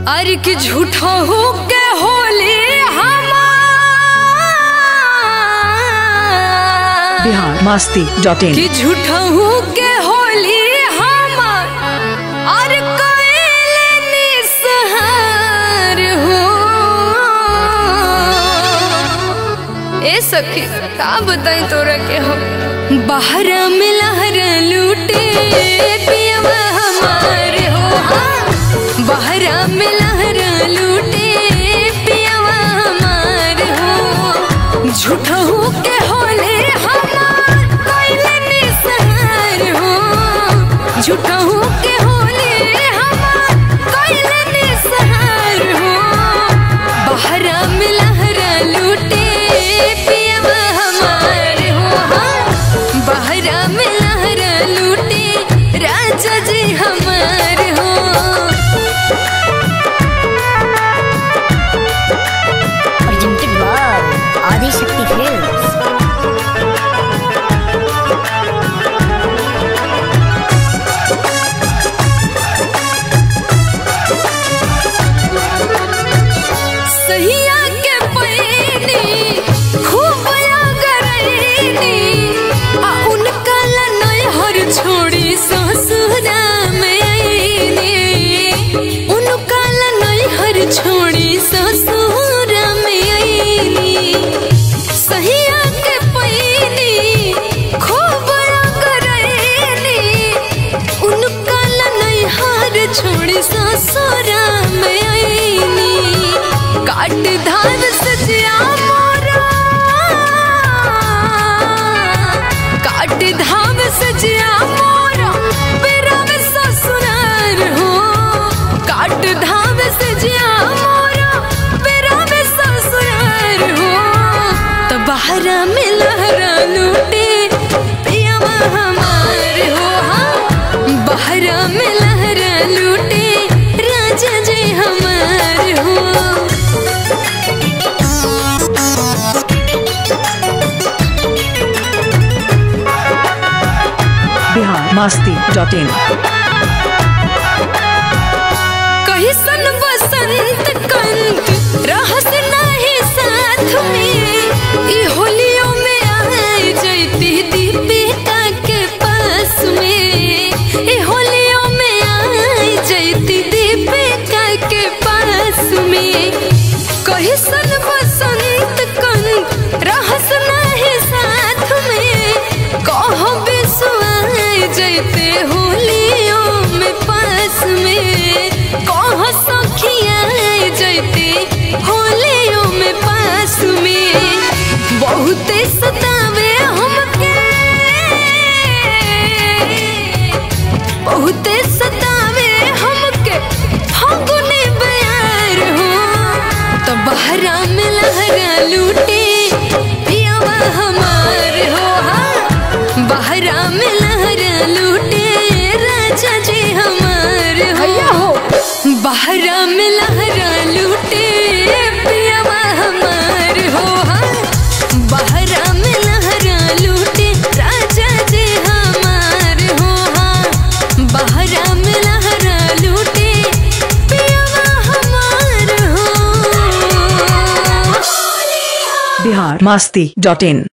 अरे कि झूठा हो के होली हमार बिहार मस्ती डॉट इन कि झूठा हो के होली हमार अरे कइले निसहार हो ए सखी का बताई तोरा के हम बाहर में लहर लूटे पियवा हमार हो हाँ। बाहर में लहर लूटे पियवा हमार हो झूठा हो के होले हमार कइले निसहार हो झूठा हो के होले हमार कइले निसहार हो बाहर में लहर लूटे पियवा हमार हो हाँ। बाहर में लहर लूटे राजा जी हमार हो presented by Adi Shakti Films. सहिया के पैनी खूब गरैनी आ उनका लनय हर छोड़ी ससुरा में आईनी उनका लनय हर छोड़ी ससुरा में आईनी सहिया के पैनी खूब गरैनी उनका लनय हर छोड़ी ससुरा में आईनी काट धान सजिया मोरा काट धाम सजिया मोरा मेरा में ससुरार हो काट धाम सजिया मोरा मेरा में ससुरार हो तो बाहर में लहरा लूटे पियावा हमार हो हाँ बाहर में लहरा लूटे राजा जी हमार हो बिहार मस्ती डॉट इन कही सन बसंत कंत रहस नहीं साथ में ई होलियों में आए जैती दीपिका के पास में ई होलियों में आए जैती दीपिका के पास में कही सन बसंत कंत रहस नहीं साथ में कहो बिसुआए जैते होलियों में पास में कहो सखियाए जैते होलियों में पास में बहुते सतावे हमके बहुते सतावे हमके फागुनी बयार हो तो बहरा में लहरा लूटे पियावा हमार हो हाँ बहरा में लहरा लूटे राजा जी हमार हो बहरा में लहरा लूटे पियावा हमार हो हाँ बहरा में लहरा लूटे राजा जी हमार हो हाँ बहरा में लहरा लूटे पियावा हमार हो बिहार मस्ती डॉट इन